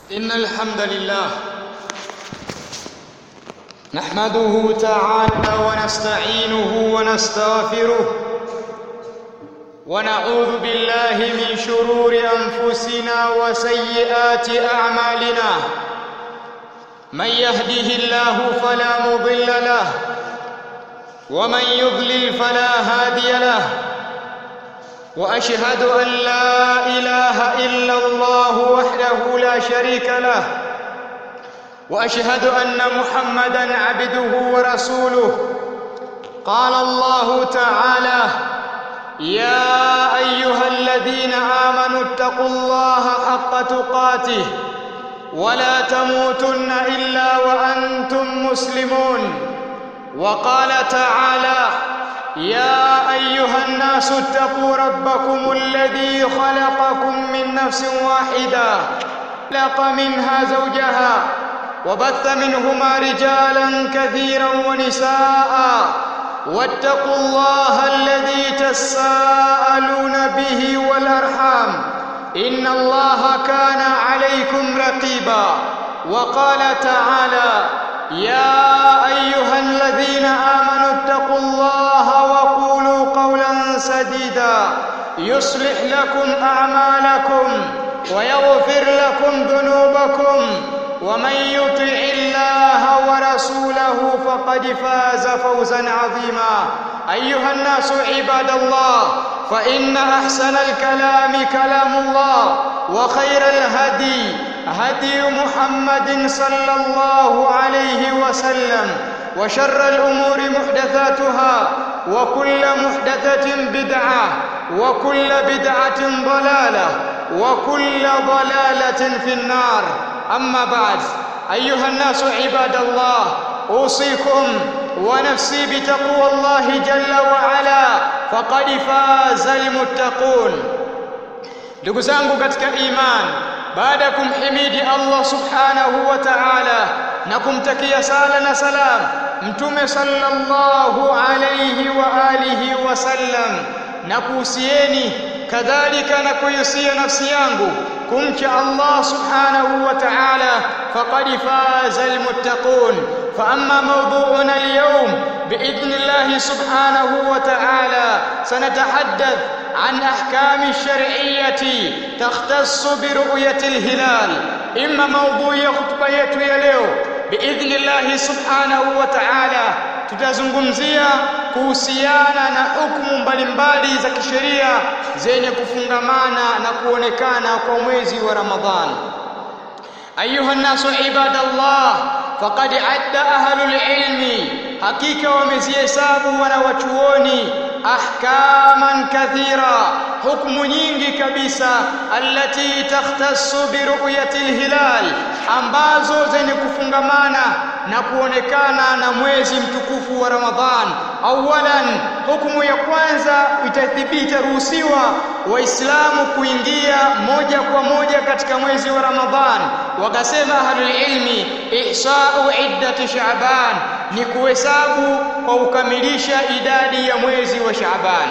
إن الحمد لله نحمده تعالى ونستعينه ونستغفره ونعوذ بالله من شرور أنفسنا وسيئات أعمالنا من يهده الله فلا مضل له ومن يضلل فلا هادي له واشهد ان لا اله الا الله وحده لا شريك له واشهد ان محمدا عبده ورسوله قال الله تعالى يا ايها الذين امنوا اتقوا الله حق تقاته ولا تموتن الا وانتم مسلمون وقال تعالى يا ايها الناس اتقوا ربكم الذي خلقكم من نفس واحده خلق منها زوجها وبث منهما رجالا كثيرا ونساء واتقوا الله الذي تساءلون به والارحام ان الله كان عليكم رقيبا وقال تعالى يا ايها الذين امنوا اتقوا الله وقولوا قولا سديدا يصلح لكم اعمالكم ويغفر لكم ذنوبكم ومن يطع الله ورسوله فقد فاز فوزا عظيما ايها الناس عباد الله فان احسن الكلام كلام الله وخير الهدي هدي محمد صلى الله عليه وسلم وشر الامور محدثاتها وكل محدثه بدعه وكل بدعه ضلاله وكل ضلاله في النار اما بعد ايها الناس عباد الله اوصيكم ونفسي بتقوى الله جل وعلا فقد فاز المتقون ndugu zangu katika imani baada ya kumhimidi Allah subhanahu wa ta'ala na kumtakia sala na salam mtume sallallahu alayhi wa alihi wasallam na kuhusieni kadhalika na kuhusia nafsi yangu kumcha Allah subhanahu wa ta'ala faqad faza almuttaqun fa amma mawdu'una alyawm باذن الله سبحانه وتعالى سنتحدث عن احكام الشرعيه تختص برؤيه الهلال اما موضوع خطبه yetu ya leo باذن الله سبحانه وتعالى tutazungumzia kuhusiana na hukumu mbalimbali za kisheria zenye kufungamana na kuonekana kwa mwezi wa Ramadhani ayuha nasu ibadallah faqad adda ahlul ilmi hakika wamezihesabu wanawachuoni ahkaman kathira hukumu nyingi kabisa allati takhtassu bi ru'yati alhilal ambazo zenye kufungamana na kuonekana na mwezi mtukufu wa Ramadhan awalan hukumu ya kwanza itathibiti ruhusiwa waislamu kuingia moja kwa moja katika mwezi wa Ramadhan wakasema ahlul ilmi ihsa'u iddati sha'ban ni kuhesabu kwa kukamilisha idadi ya mwezi wa Shaaban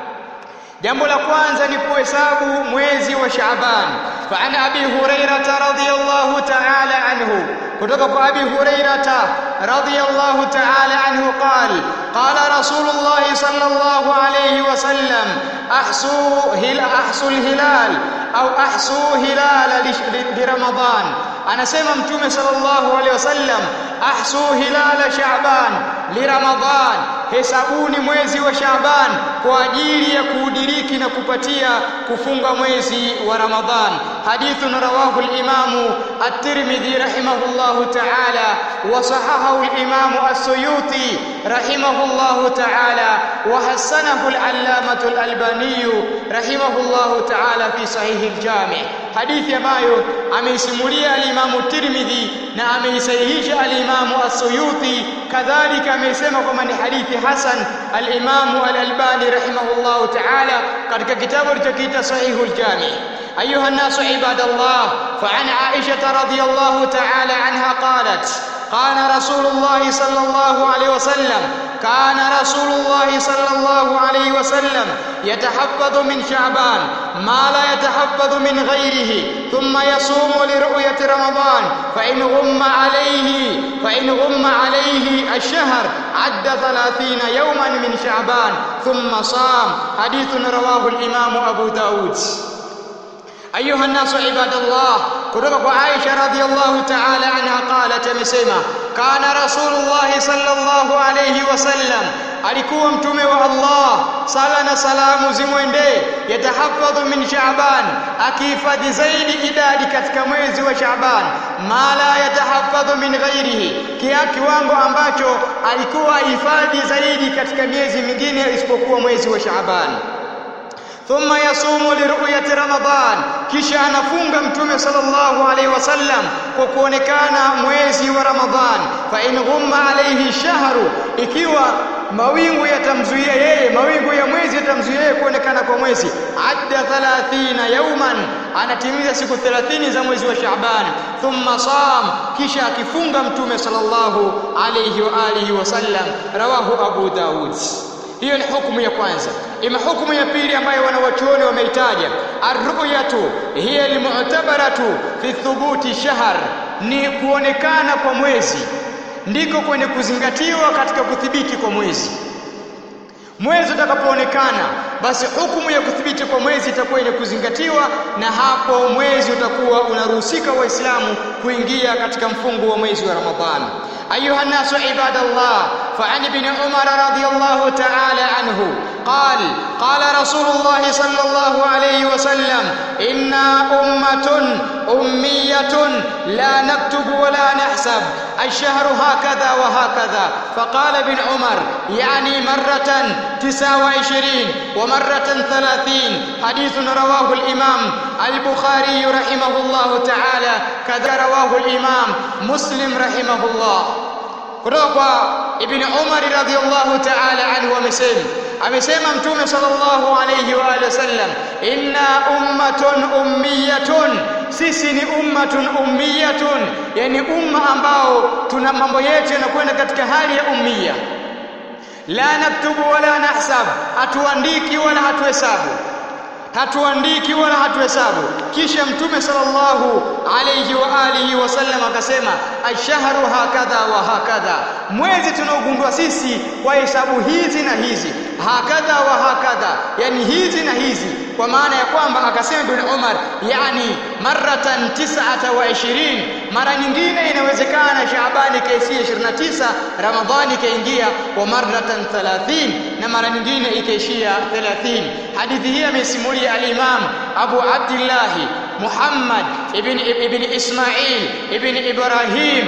jambo la kwanza ni kuhesabu mwezi wa Shaaban fa an abi hurairah radhiyallahu ta'ala anhu kutoka kwa abi hurairah radhiyallahu ta'ala anhu qala qala rasulullah sallallahu alayhi wasallam ahsu hil ahsu hilal au ahsu hilal li ramadan anasema mtume sallallahu alaihi wasallam ahsu hilal shaaban li ramadan hesabuni mwezi wa shaaban kwa ajili ya kuudiriki na kupatia kufunga mwezi wa ramadhan hadithun rawahu al-imamu at-tirmidhi rahimahullahu ta'ala wa sahahahu al-imamu as-suyuti rahimahullahu ta'ala wa hasanahu al-allamatu al-albani rahimahullahu ta'ala fi sahih al-jami' hadithi ambayo ameisimulia al-imamu tirmidhi na ameisahihisha al-imamu as-suyuti kadhalika ameisema kwamba ni hadithi hasan al-imamu al-albani rahimahullahu ta'ala katika kitabu alichokiita sahihul jami ayuha an-nasu ibadallah fa an aisha radhiyallahu ta'ala anha qalat كان رسول الله صلى الله عليه وسلم كان رسول الله صلى الله عليه وسلم يتحفظ من شعبان ما لا يتحفظ من غيره ثم يصوم لرؤية رمضان فإن غم عليه فإن غم عليه الشهر عد ثلاثين يوما من شعبان ثم صام حديث رواه الإمام أبو داود أيها الناس عباد الله kutoka kwa Aisha radhiallahu ta'ala anha qalat amesema kana rasulullah sallallahu alayhi wasallam alikuwa mtume wa Allah sala na salamu zimwendee yatahafadhu min Shaaban akihifadhi zaidi idadi katika mwezi wa Shaaban ma la yatahafadhu min ghairihi kia kiwango ambacho alikuwa hifadhi zaidi katika miezi mingine isipokuwa mwezi wa Shaaban thumma yasumu liruyati ramadan kisha anafunga mtume sallallahu alaihi wasallam kwa kuonekana mwezi wa ramadhan fa in ghumma alaihi shahru ikiwa mawingu yatamzuia yeye mawingu ya mwezi yatamzuia yeye kuonekana kwa mwezi adda 30 yauman anatimiza siku 30 za mwezi wa Shaaban thumma sam kisha akifunga mtume sallallahu alayhi wa alihi wasallam rawahu Abu Daud hiyo ni hukumu ya kwanza ima hukumu ya pili ambayo wanawachuoni wameitaja arruyatu hiya almu'tabaratu fi thubuti shahr ni kuonekana kwa mwezi ndiko kwenye kuzingatiwa katika kuthibiti kwa mwezi mwezi utakapoonekana basi hukumu ya kuthibiti kwa mwezi itakuwa ile kuzingatiwa na hapo mwezi utakuwa unaruhusika waislamu kuingia katika mfungo wa mwezi wa ramadhani أيها الناس عباد الله فعن ابن عمر رضي الله تعالى عنه قال قال رسول الله صلى الله عليه وسلم إنا أمة أمية لا نكتب ولا نحسب الشهر هكذا وهكذا فقال ابن عمر يعني مرة تسع وعشرين ومرة ثلاثين حديث رواه الإمام البخاري رحمه الله تعالى كذا رواه الإمام مسلم رحمه الله kutoka kwa ibn Umar radhiyallahu ta'ala anhu amesema amesema mtume sallallahu alayhi wa alihi wasallam inna ummatun ummiyatun sisi ni ummatun ummiyatun yani umma ambao tuna mambo yetu yanakwenda katika hali ya ummiya la naktubu wala nahsab hatuandiki wala hatuhesabu hatuandiki wala hatuhesabu kisha mtume sallallahu alayhi wa alihi wasallam akasema ashharu hakadha wa hakadha mwezi tunaogundua sisi kwa hesabu hizi na hizi hakadha wa hakadha yani hizi na hizi kwa maana ya kwamba akasema ibn Umar yani maratan tis'ata wa ishirin mara nyingine inawezekana Shaabani kaishia 29 Ramadhani ikaingia wa maratan 30 na mara nyingine ikaishia 30 hadithi hii amesimulia al-Imam Abu Abdullah Muhammad ibn ibn Ismail ibn Ibrahim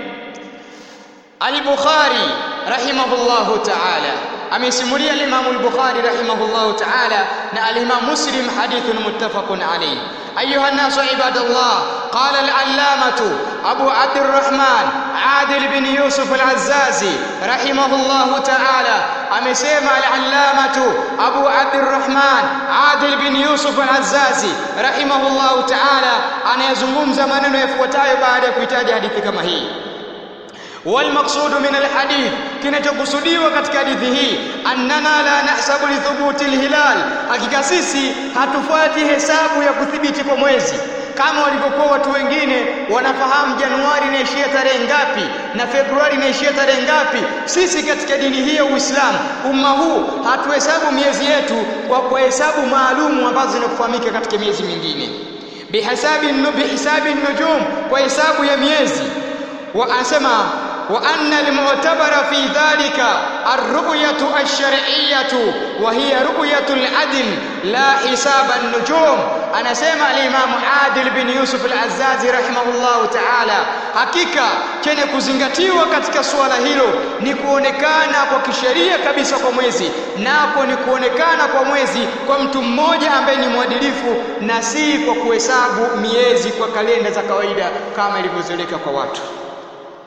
al-Bukhari rahimahullahu ta'ala amesimulia al-Imam al-Bukhari rahimahullahu ta'ala na al-Imam Muslim hadithun muttafaqun alayh أيها الناس عباد الله قال العلامة أبو عبد الرحمن عادل بن يوسف العزازي رحمه الله تعالى أمسيما العلامة أبو عبد الرحمن عادل بن يوسف العزازي رحمه الله تعالى أنا يزمم زمانا يفوتاي بعد كتاب حديث كما هي والمقصود من الحديث kinachokusudiwa katika hadithi hii annana la nahsabu li thubuti alhilal hakika sisi hatufuati hesabu ya kuthibiti kwa mwezi kama walivyokuwa watu wengine wanafahamu Januari inaishia tarehe ngapi na Februari inaishia tarehe ngapi. Sisi katika dini hii ya Uislamu, umma huu hatuhesabu miezi yetu kwa kwa hesabu maalumu ambazo zinakufahamika katika miezi mingine, bihasabi bihisabi nujum, kwa hesabu ya miezi wa anasema وأن المعتبر في ذلك الرؤية الشرعية وهي رؤية العدل لا حساب النجوم أنا سمع الإمام عادل بن يوسف العزازي رحمه الله تعالى hakika chenye kuzingatiwa katika suala hilo ni kuonekana kwa kisheria kabisa kwa mwezi nako ni kuonekana kwa mwezi kwa mtu mmoja ambaye ni mwadilifu na si kwa kuhesabu miezi kwa kalenda za kawaida kama ilivyozoeleka kwa watu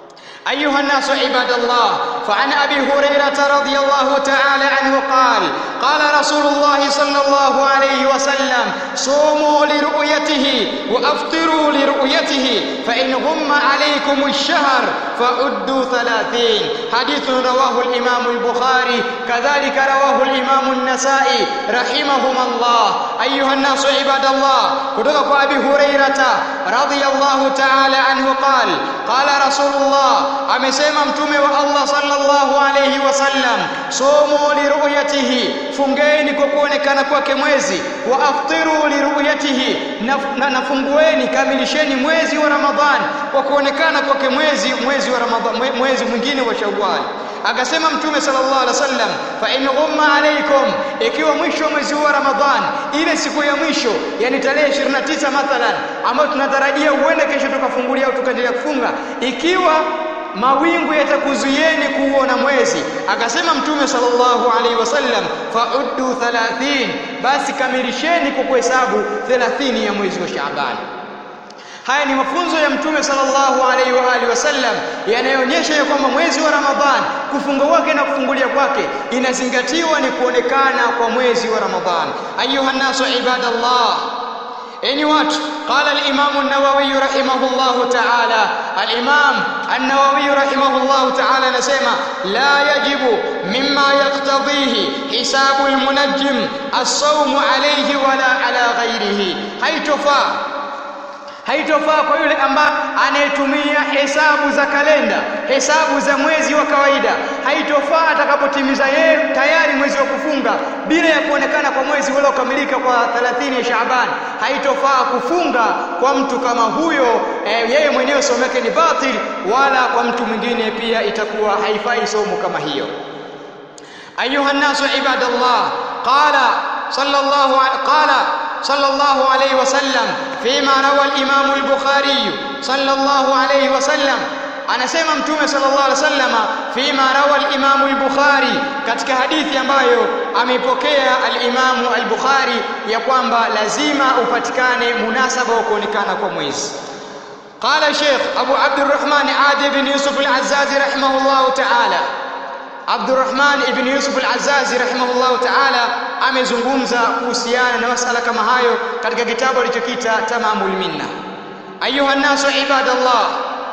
أيها الناس عباد الله فعن أبي هريرة رضي الله تعالى عنه قال قال رسول الله صلى الله عليه وسلم صوموا لرؤيته وافطروا لرؤيته فان غم عليكم الشهر فعدوا ثلاثين حديث رواه الامام البخاري كذلك رواه الامام النسائي رحمهما الله ايها الناس عباد الله kutoka kwa abi hurairata radhiyallahu ta'ala anhu qal qala rasulullah amesema mtume wa Allah sallallahu alayhi wasallam somo liruyatihi fungeni kwa kuonekana kwake mwezi wa aftiru liruyatihi na, na, na fungueni kamilisheni mwezi wa ramadhani kwa kuonekana kwake mwezi mwezi wa ramadhani mwezi mwingine wa shawwal akasema mtume sallallahu alaihi wasallam fa in ghumma alaikum ikiwa mwisho wa mwezi wa ramadhan ile siku ya mwisho yani tarehe 29 mathalan ambayo tunatarajia uende kesho tukafungulia au tukaendelea kufunga ikiwa mawingu yatakuzuieni kuuona mwezi akasema mtume sallallahu alaihi wasallam fauddu 30 basi kamilisheni kwa kuhesabu 30 ya mwezi wa Shaaban haya ni mafunzo ya mtume sallallahu alaihi wa alihi wasallam yanayoonyesha ya kwamba mwezi wa Ramadhan kufunga kwake na kufungulia kwake inazingatiwa ni kuonekana kwa mwezi wa Ramadhan ayuha nasu ibadallah enyi watu qala al-imam an-nawawi rahimahullah ta'ala al-imam an-nawawi rahimahullah ta'ala anasema la yajibu mimma yaqtadhihi hisabu al-munajjim as-sawm alayhi wala ala ghayrihi haitofaa haitofaa kwa yule ambaye anayetumia hesabu za kalenda hesabu za mwezi wa kawaida haitofaa atakapotimiza yeye tayari mwezi wa kufunga bila ya kuonekana kwa mwezi ule ukamilika kwa 30 ya Shaaban haitofaa kufunga kwa mtu kama huyo e, yeye mwenyewe somo yake ni batil wala kwa mtu mwingine pia itakuwa haifai somo kama hiyo ayuha nasu ibadallah qala sallallahu qala صلى الله عليه وسلم فيما روى الإمام البخاري صلى الله عليه وسلم anasema mtume sallallahu alaihi wasallam fima rawa al-Imam al-Bukhari katika hadithi ambayo ameipokea al-Imam al-Bukhari ya kwamba lazima upatikane munasaba wa kuonekana kwa mwezi قال شيخ أبو عبد الرحمن عادي بن يوسف العزازي رحمه الله تعالى Abdurrahman ibn Yusuf al-Azazi rahimahullahu ta'ala amezungumza kuhusiana na masala kama hayo katika kitabu alichokita Tamamul Minna. Ayuha nasu ibadallah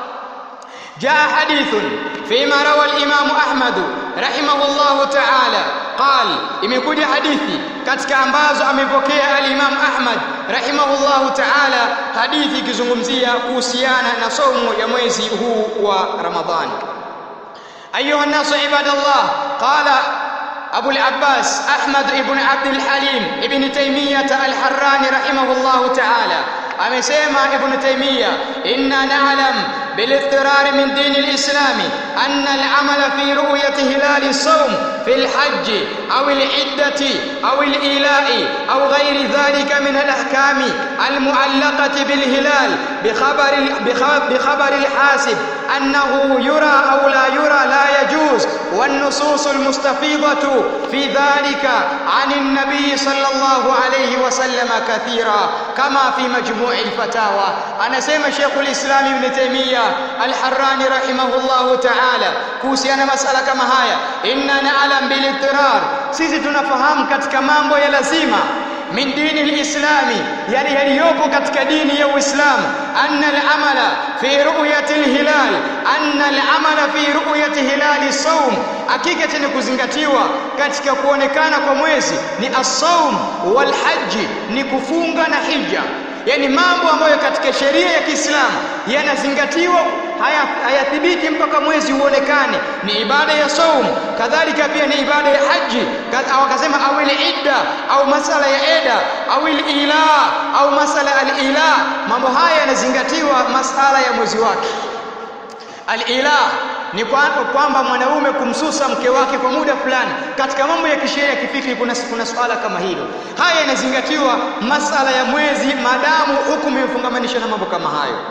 جاء حديث فيما روى الإمام أحمد رحمه الله تعالى قال imekuja hadithi katika ambazo amepokea al-Imam Ahmad rahimahullahu ta'ala hadithi ikizungumzia kuhusiana na somo ya mwezi huu wa Ramadhani أيها الناس عباد الله قال أبو العباس أحمد بن عبد الحليم ابن تيمية الحراني رحمه الله تعالى amesema ibn taymiya inna na'lam بالاضطرار من دين الإسلام أن العمل في رؤية هلال الصوم في الحج أو العدة أو الإيلاء أو غير ذلك من الأحكام المعلقة بالهلال بخبر بخبر الحاسب أنه يرى أو لا يرى لا يجوز والنصوص المستفيضة في ذلك عن النبي صلى الله عليه وسلم كثيرا كما في مجموع الفتاوى أنا سيما شيخ الإسلام ابن تيمية الحراني رحمه الله تعالى kuhusiana masala kama haya inna na'lam bil ittirar sisi tunafahamu katika mambo ya lazima min dini lislami yani yaliyopo katika dini ya Uislamu anna al-amala fi ru'yati al-hilal anna al-amala fi ru'yati hilali sawm hakika tena kuzingatiwa katika kuonekana kwa mwezi ni as-sawm wal hajj ni kufunga na hija yani mambo ambayo katika sheria ya Kiislamu yanazingatiwa hayathibiti haya mpaka mwezi uonekane ni ibada ya saum kadhalika pia ni ibada ya haji au akasema au ile idda au masala ya eda au ila au masala al-ila mambo haya yanazingatiwa masala ya mwezi wake al-ila ni kwamba mwanaume kumsusa mke wake kwa muda fulani katika mambo ya kisheria kifiki kuna kuna swala kama hilo haya yanazingatiwa masala ya mwezi maadamu hukumu imefungamanisha na mambo kama hayo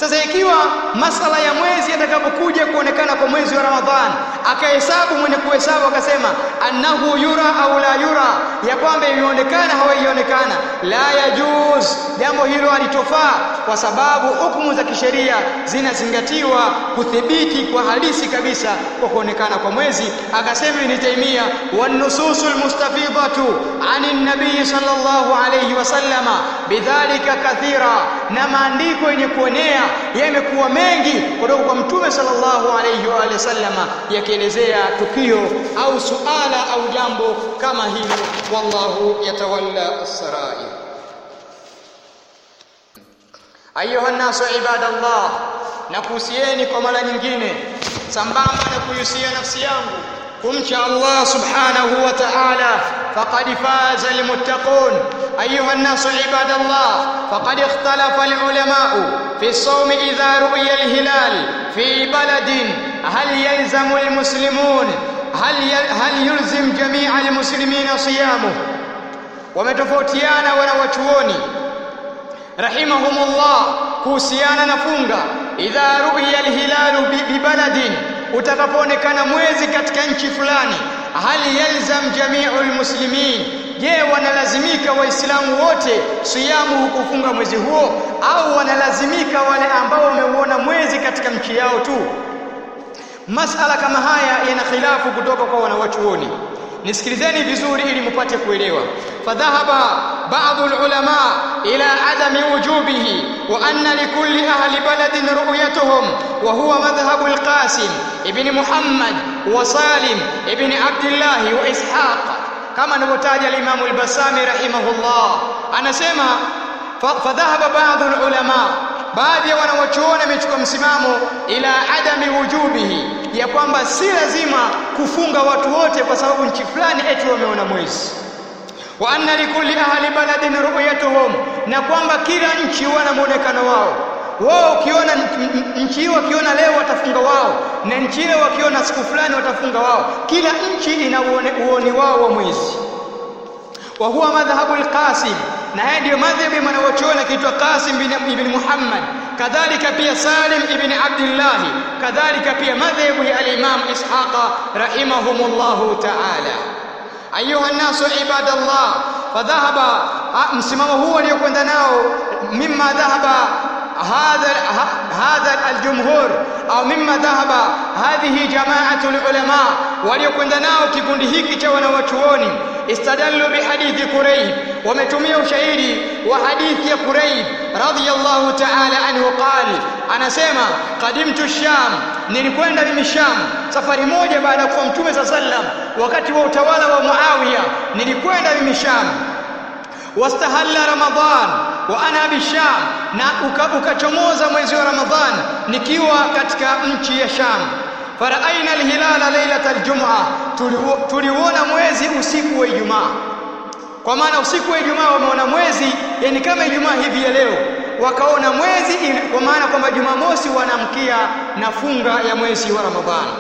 sasa ikiwa masala ya mwezi yatakapokuja kuonekana kwa mwezi wa Ramadhani akahesabu mwenye kuhesabu akasema annahu yura au la yura ya kwamba imeonekana hawaionekana la yajuz jambo hilo halitofaa kwa sababu hukumu za kisheria zinazingatiwa kuthibiti kwa halisi kabisa kwa kuonekana kwa mwezi akasema Ibn Taymiyyah wan nususul mustafidatu anin nabii sallallahu alayhi wasallama bidhalika kathira na maandiko yenye kuonea yamekuwa mengi kutoka kwa mtume sallallahu alayhi wa alihi wasallama yakielezea tukio au suala au jambo kama hilo wallahu yatawalla as-sarair ayuha nasu ibadallah na kuhusieni kwa mara nyingine sambamba na kuhusia nafsi yangu kumcha Allah subhanahu wa ta'ala faqad faza almuttaqun ayuha nasu ibadallah faqad ikhtalafa alulama fi as-sawm idha ru'ya al-hilal fi baladin hal yalzamu almuslimun hal hal yulzim jami'a almuslimina siyamuhu wametofautiana wanawachuoni rahimahumullah kuhusiana na funga idha ru'ya alhilalu bibaladin utakapoonekana mwezi katika nchi fulani hal yalzam jami'u almuslimin je wanalazimika waislamu wote siyamu kufunga mwezi huo au wanalazimika wale ambao wameuona mwezi katika nchi yao tu masala kama haya yana khilafu kutoka kwa wanawachuoni nisikilizeni vizuri ili mpate kuelewa fadhahaba baadhi ulama ila adami wujubihi wa anna likulli ahli baladin ru'yatuhum wa huwa madhhabu al-qasim ibn muhammad wa salim ibn abdullah wa ishaq kama anavyotaja al-imam al-basami rahimahullah anasema fadhahaba baadhi ulama baadhi ya wanawachuoni wamechukua msimamo ila adami wujubihi ya kwamba si lazima kufunga watu wote kwa sababu nchi fulani eti wameona mwezi wa anna likulli ahli baladin ru'yatuhum na kwamba kila nchi wana muonekano wao wao ukiona nchi hiyo wakiona leo watafunga wao na nchi ile wakiona siku fulani watafunga wao kila nchi ina uoni wao wa mwezi wa huwa madhhabu al-Qasim na haya ndio madhhabi mwanachuoni kiitwa Qasim ibn Muhammad kadhalika pia Salim ibn Abdullah kadhalika pia madhhabu ya al-Imam Ishaqa rahimahumullah ta'ala ayuha nasu ibadallah fadhahaba msimamo huu waliokwenda nao mimma dhahaba هذا هذا الجمهور au mimma dhahaba hadhihi jama'atu ulama waliokwenda nao kikundi hiki cha wanawachuoni istadallu bihadithi Qurayb wametumia ushahidi wa hadithi ya Qurayb radhiyallahu ta'ala anhu qali anasema qadimtu sham nilikwenda mimi sham safari moja baada ya kuwa mtume sallam wakati wa utawala wa Muawiya nilikwenda mimi sham wastahalla ramadhan wa ana bisham na ukachomoza uka mwezi wa ramadhan nikiwa katika nchi ya sham faraaina alhilala lailata aljum'a tuliuona mwezi usiku wa ijumaa kwa maana usiku wa ijumaa wameona mwezi yani kama ijumaa hivi ya leo wakaona mwezi kwa maana kwamba jumamosi wanamkia na funga ya mwezi wa ramadhan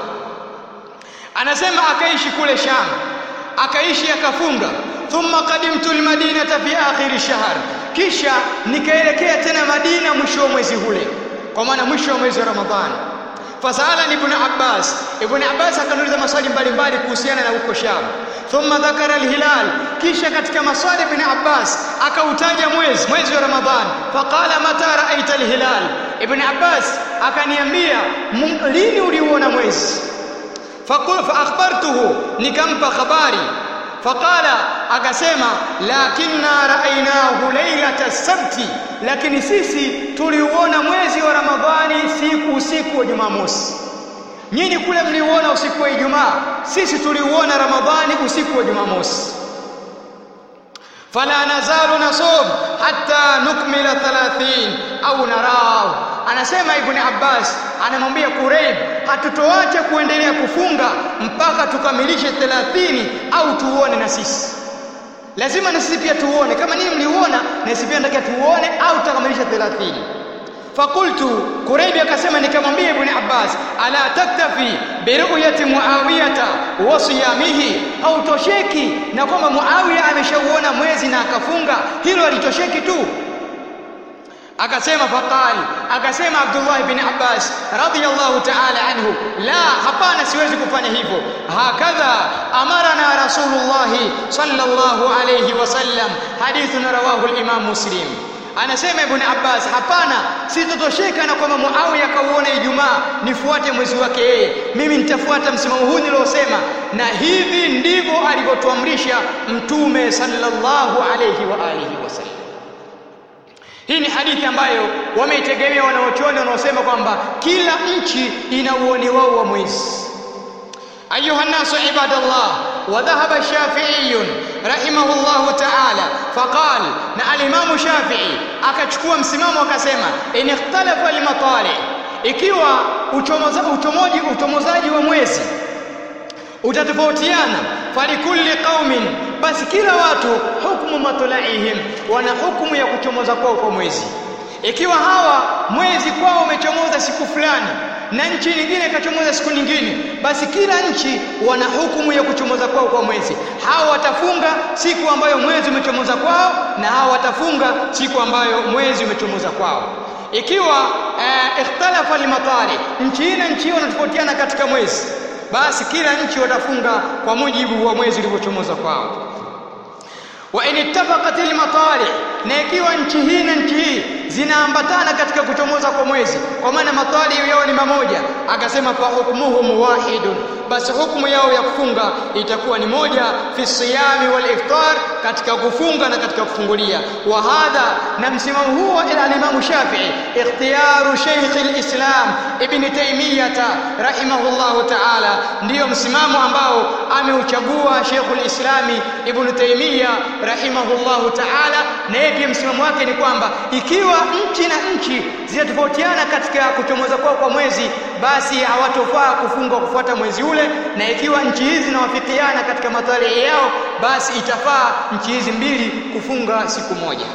anasema akaishi kule sham akaishi akafunga thumma qadimtu almadinata fi akhir shahr kisha nikaelekea tena Madina mwisho wa mwezi ule kwa maana mwisho wa mwezi wa Ramadhani fasala ibn Abbas ibn Abbas akaniuliza maswali mbalimbali kuhusiana na huko Sham thumma dhakara alhilal kisha katika maswali ibn Abbas akautaja mwezi mwezi wa Ramadhani faqala mata ra'aita alhilal ibn Abbas akaniambia lini uliuona mwezi faqul fa akhbartuhu nikampa habari faqala akasema lakinna raainahu lailata sabti lakini sisi tuliuona mwezi wa ramadhani siku usiku wa jumamosi nyinyi kule mliuona usiku wa ijumaa sisi tuliuona ramadhani usiku wa jumamosi fala nazalu nasum hatta nukmila 30 au narau anasema ibn Abbas anamwambia Kurayb hatutoacha kuendelea kufunga mpaka tukamilishe 30 au tuone na sisi lazima na sisi pia tuone kama nini mliuona na sisi pia nataka tuone au tutakamilisha 30 fakultu Kurayb akasema nikamwambia ibn Abbas ala taktafi biruyati muawiyata wa siyamihi au tosheki na kwamba Muawiya ameshauona mwezi na akafunga hilo alitosheki tu akasema faqal akasema Abdullah bin Abbas radhiyallahu ta'ala anhu la hapana siwezi kufanya hivyo hakadha amarana rasulullah sallallahu alayhi wasallam hadithun rawahu al-imam muslim anasema ibn Abbas hapana sitotosheka na kwamba Muawiya kauona Ijumaa nifuate mwezi wake yeye mimi nitafuata msimamo huu niliosema na hivi ndivyo alivyotuamrisha mtume sallallahu alayhi wa alihi wasallam hii ni hadithi ambayo wameitegemea wanaochuoni wanaosema kwamba kila nchi ina uoni wao wa mwezi أيها الناس عباد الله وذهب الشافعي رحمه الله تعالى فقال na الإمام الشافعي akachukua msimamo akasema in ikhtalafa al-matali ikiwa uchomozaji uchomozaji wa mwezi utatofautiana falikulli qaumin basi kila watu hukumu matlaihim wana hukumu ya kuchomoza kwao kwa mwezi ikiwa hawa mwezi kwao umechomoza siku fulani na nchi nyingine ikachomoza siku nyingine basi kila nchi wana hukumu ya kuchomoza kwao kwa mwezi hawa watafunga siku ambayo mwezi umechomoza kwao na hawa watafunga siku ambayo mwezi umechomoza kwao ikiwa eh, ikhtalafa limatari nchi hii na nchi hiyo wanatofautiana katika mwezi basi kila nchi watafunga kwa mujibu wa mwezi ulivyochomoza kwao wa in ittafaqat al-matali na ikiwa nchi hii na nchi hii zinaambatana katika kuchomoza kwa mwezi kwa maana matali yao ni mamoja akasema fa hukmuhum wahidun basi hukumu yao ya kufunga itakuwa ni moja fi siyami wal iftar katika kufunga na katika kufungulia wa hadha na msimamo huo ila Imam Shafi'i ikhtiyaru Sheikh al-Islam Ibn Taymiyyah rahimahullahu ta'ala ndiyo msimamo ambao ameuchagua Sheikh al-Islam Ibn Taymiyyah rahimahullahu ta'ala na yeye msimamo wake ni kwamba ikiwa nchi na nchi zinatofautiana katika kuchomoza kwao kwa mwezi basi hawatofaa kufunga kufuata mwezi ule na ikiwa nchi hizi zinawafikiana katika matari yao basi itafaa nchi hizi mbili kufunga siku moja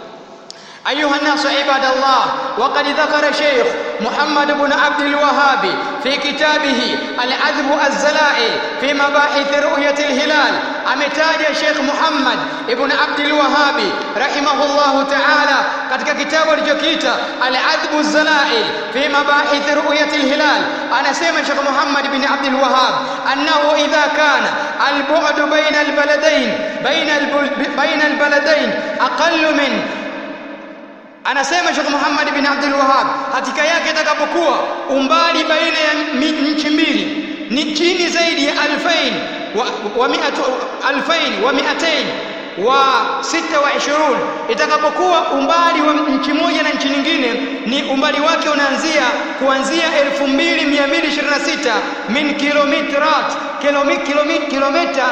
أيها الناس عباد الله وقد ذكر شيخ محمد بن عبد الوهاب في كتابه العذب الزلائل في مباحث رؤية الهلال أمتاج شيخ محمد بن عبد الوهاب رحمه الله تعالى katika kitabu alichokiita al-adhbu zalail fi mabahith ru'yat al-hilal anasema Sheikh Muhammad bin Abdul Wahhab annahu idha kana al-bu'd bayna al-baladayn bayna bayna al-baladayn aqall min anasema Sheikh Muhammad bin Abdul Wahhab hakika yake itakapokuwa umbali baina ya nchi mbili ni chini zaidi ya 2000 wa, wa 100 2000 wa 200 wa 26 itakapokuwa umbali wa nchi moja na nchi nyingine ni umbali wake unaanzia kuanzia 2226 min kilometrat kilomita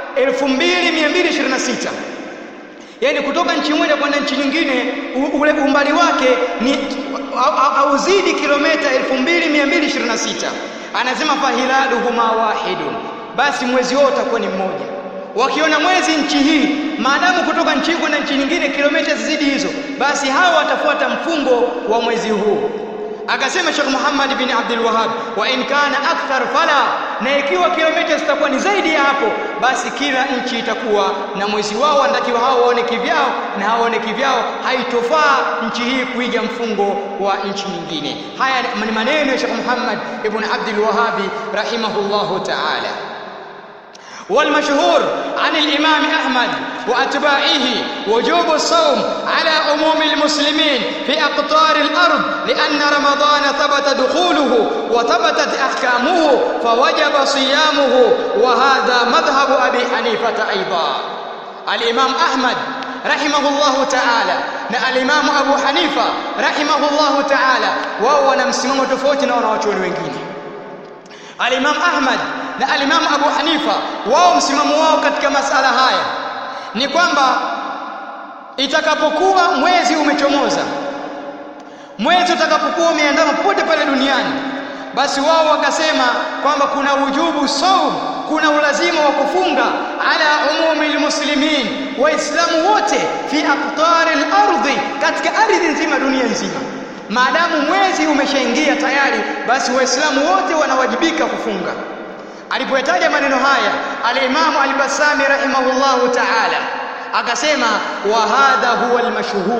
2226 yani kutoka nchi moja kwenda nchi nyingine ule umbali wake ni auzidi kilomita 2226 anasema fahilaluhuma wahidun basi mwezi wao utakuwa ni mmoja wakiona mwezi nchi hii maadamu kutoka nchi hii kwenda nchi nyingine kilomita zizidi hizo basi hawa watafuata mfungo wa mwezi huu akasema Sheikh Muhammad bin Abdul Wahhab wa in kana akthar fala na ikiwa kilomita zitakuwa ni zaidi ya hapo basi kila nchi itakuwa na mwezi wao wanatakiwa hao waone kivyao na hao waone kivyao haitofaa nchi hii kuiga mfungo wa nchi nyingine haya ni maneno ya Sheikh Muhammad ibn Abdul Wahhab rahimahullahu ta'ala والمشهور عن الإمام أحمد وأتباعه وجوب الصوم على عموم المسلمين في أقطار الأرض لأن رمضان ثبت دخوله وثبتت أحكامه فوجب صيامه وهذا مذهب أبي حنيفة أيضا الإمام أحمد رحمه الله تعالى na alimamu Abu Hanifa rahimahullahu ta'ala wao wana msimamo tofauti na wanawachuoni wengine alimamu Ahmad na alimamu Abu Hanifa wao msimamo wao katika masala haya ni kwamba itakapokuwa mwezi umechomoza mwezi utakapokuwa umeandama popote pale duniani basi wao wakasema kwamba kuna wujubu saum kuna ulazima wa kufunga ala umumi almuslimin waislamu wote fi aqtar al-ardhi katika ardhi nzima dunia nzima maadamu mwezi umeshaingia tayari basi waislamu wote wanawajibika kufunga alipoyataja maneno haya al-Imam al-Basami rahimahullahu ta'ala akasema wa hadha huwa al-mashhur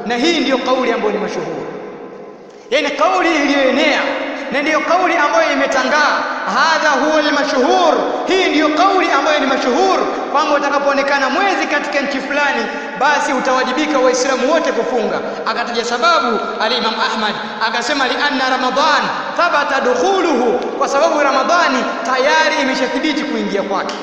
na hii ndiyo kauli ambayo ni mashuhuri yani kauli iliyoenea na ndiyo kauli ambayo imetangaa hadha huwa almashhur hii ndiyo kauli ambayo ni mashuhur kwamba utakapoonekana mwezi katika nchi fulani basi utawajibika waislamu wote kufunga akataja sababu alimam ahmad akasema lianna ramadan thabata dukhuluhu kwa sababu ramadhani tayari imeshathibiti kuingia kwake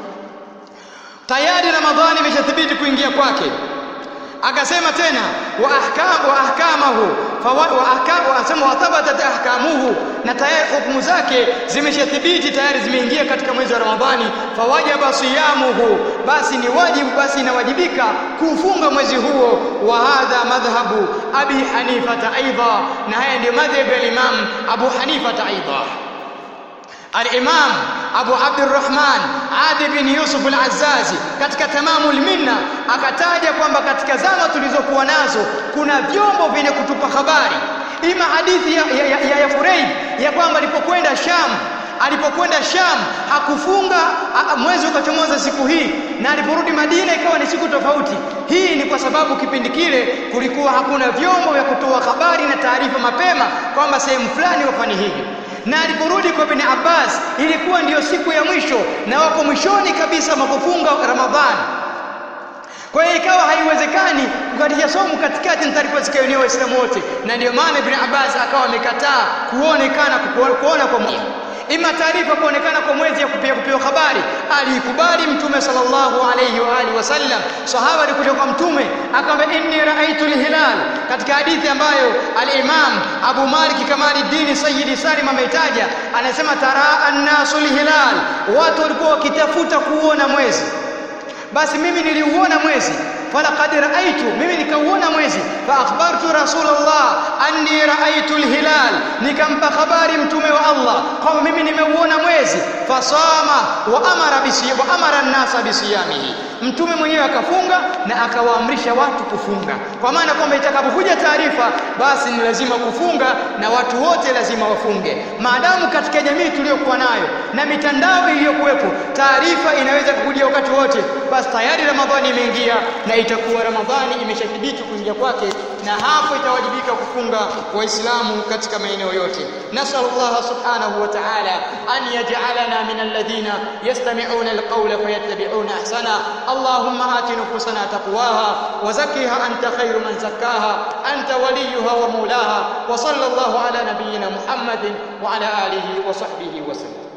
tayari ramadhani imeshathibiti kuingia kwake akasema tena wa ahkam wa ahkamahu wa ahkam asema wa thabatat ahkamuhu na tayari hukumu zake zimeshathibiti tayari zimeingia katika mwezi wa Ramadhani fawajaba siyamuhu basi ni wajibu basi inawajibika kufunga mwezi huo wa hadha madhhabu abi hanifa aidha na haya ndio madhhabu ya imam abu hanifa aidha الإمام أبو عبد الرحمن Adi bin Yusuf al-Azzazi katika Tamamul Minna akataja kwamba katika zama tulizokuwa nazo kuna vyombo vyenye kutupa habari, ima hadithi ya, ya, ya, ya Fureid ya kwamba alipokwenda Sham alipokwenda Sham hakufunga mwezi ukachomoza siku hii, na aliporudi Madina ikawa ni siku tofauti. Hii ni kwa sababu kipindi kile kulikuwa hakuna vyombo vya kutoa habari na taarifa mapema kwamba sehemu fulani wafanye hivi na aliporudi kwa Ibn Abbas ilikuwa ndiyo siku ya mwisho na wako mwishoni kabisa makufunga Ramadhani. Kwa hiyo ikawa haiwezekani kukatisha somo katikati na taarifa zikaenea Waislamu wote, na ndiyo maana Ibn Abbas akawa amekataa kuonekana kuona kwa mwezi ima taarifa kuonekana kwa mwezi ya kupewa kupewa habari aliikubali mtume sallallahu alayhi wa alihi wasallam sahaba alikuja kwa mtume akamwambia inni raaitu alhilal katika hadithi ambayo al-Imam Abu Malik Kamaluddin Sayyid Salim ameitaja anasema tara annasu alhilal watu walikuwa wakitafuta kuona mwezi basi mimi niliuona mwezi falaqad raaitu mimi nikauona mwezi fa akhbartu rasulullah anni raaitu alhilal nikampa habari mtume wa Allah kwamba mimi nimeuona mwezi fasama wa amara bisi wa amara an-nasa bisiyamihi mtume mwenyewe akafunga na akawaamrisha watu kufunga kwa maana kwamba itakapokuja taarifa basi ni lazima kufunga na watu wote lazima wafunge maadamu katika jamii tuliyokuwa nayo na mitandao iliyokuwepo taarifa inaweza kukuja wakati wote basi tayari ramadhani imeingia na itakuwa ramadhani imeshathibiti kuingia kwake na hapo itawajibika kufunga waislamu katika maeneo yote nasal Allah subhanahu wa ta'ala an yaj'alana min alladhina yastami'una alqawla fayattabi'una ahsana اللهم آت نفوسنا تقواها وزكها أنت خير من زكاها أنت وليها ومولاها وصلى الله على نبينا محمد وعلى آله وصحبه وسلم